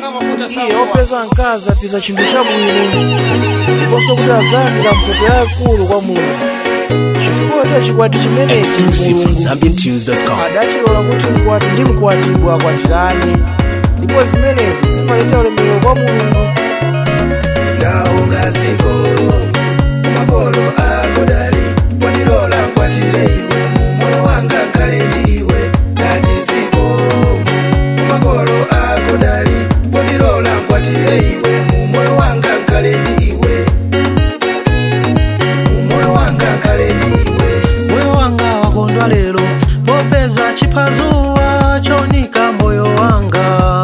iye opeza mkazi apeza chinthu chabwino ndiponso kuti azayamira mphoto yayikulu kwa mulungu chifukwa cha chikwati chimenechi Exclusive from mulungu ZambianTunes.com. adachilola kuti mkwati ndi mkwatibwa akwatirane ndipo zimenezi zimaleta ulemerero kwa mulungu ndaungaziko kumakolo ako dali pondilola nkwatire iwe mumoyo wanga kale ndiwe datiziko kumakolo ako dali pondilola nkwatire iwe mumoyo wanga kale ndiwe mumoyo wanga kale ndiwe moyo wanga wakondwa lero popeza chiphazuwa chonika moyo wanga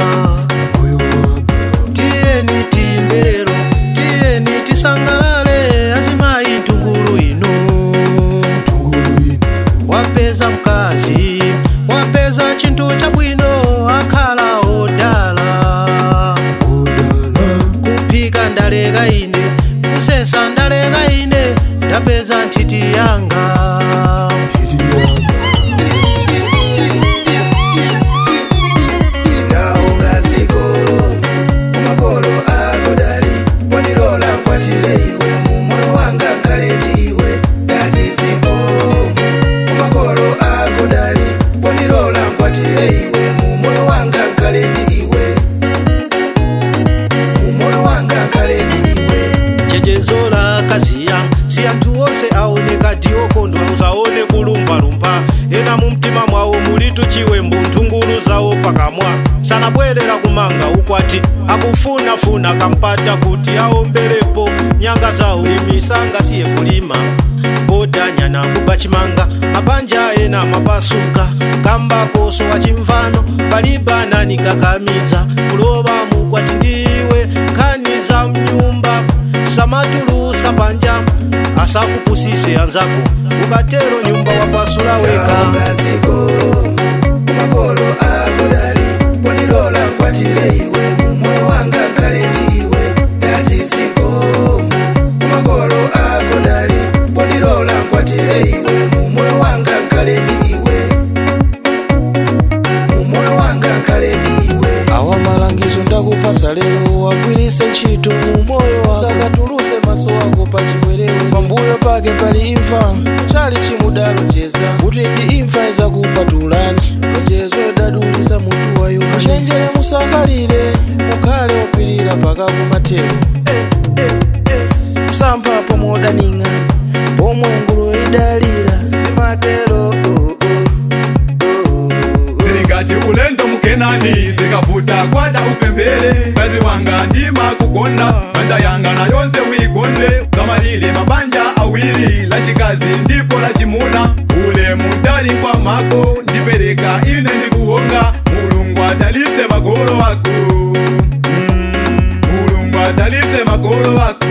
tiyeni timbe lero tiyeni tisangalale azimayi tungulu inu wapeza mkazi wapeza chinthu chabwino akhala odala kuphika ndaleka ine kusesa ndaleka ine ndapeza nthiti yanga ndaungaziko kumakolo ako dali pondilola nkwatire iwe mumoyo wanga kale ndiwe datiziko kumakolo ako dali pondilola nkwatire iwe mumoyo wanga kale ndiwe mumoyo wanga kale ndiwe chechezola kaziya si anthu onse aoneka ndi okondwa usaone kulumbalumba ena mu mtima mwawo mulitu chiwembu nthungulu zawo pakamwa sanabwerera kumanga ukwati akufunafuna kampata kuti aomberepo nyanga zawo imisanga siye kulima bodanyana kuba chimanga mabanja ena mapasuka kamba koso wachimvano palibanani kakamiza kuloba mukwati ndiwe nkhani za mnyumba samatulusa panja asakupusise anzako ukatero nyumba wapasula weka ndaungaziko kumakolo ako dali pondilola nkwatire iwe mumoyo wanga kale ndiwe datiziko kumakolo ako dali pondilola nkwatire iwe mumoyo wanga kale ndiwe mumoyo wanga kale ndiwe awa malangizo ndakupasa lero wagwirise ntchito mu moyo wako sakatuluse maso ako pa chiwerewere pambuyo pake pali imfa chali chimudalonjeza kuti ndi imfa izakupatulani lonjezo idadulisa mutu wa yohane chenjere musangalire mukhale opirira paka kumathero msamphafu modaning'a pomwe nguluwe idalira zimatero oh, oh, oh. zilingati ulendo mukenani zikavuta kwada upembele mwezi wanga ndima kukonda banja yanga na yonse wikonde zamalile mabanja awiri la chikazi ndipo la chimuna ule mudali kwa mako ndipereka ine ndikuwonga mulungu adalise magolo wako Mm, mulungu adalise magolo wako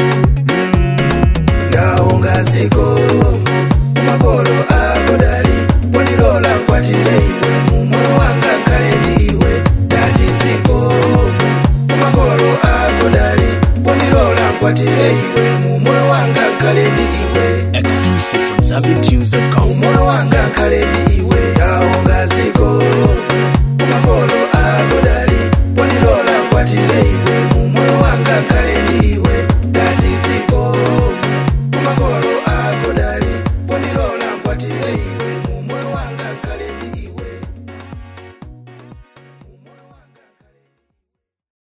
ndaungaziko kumakolo ako dali pondilola nkwatire iwe mumoyo wanga kale ndiwe datiziko kumakolo ako dali pondilola nkwatire iwe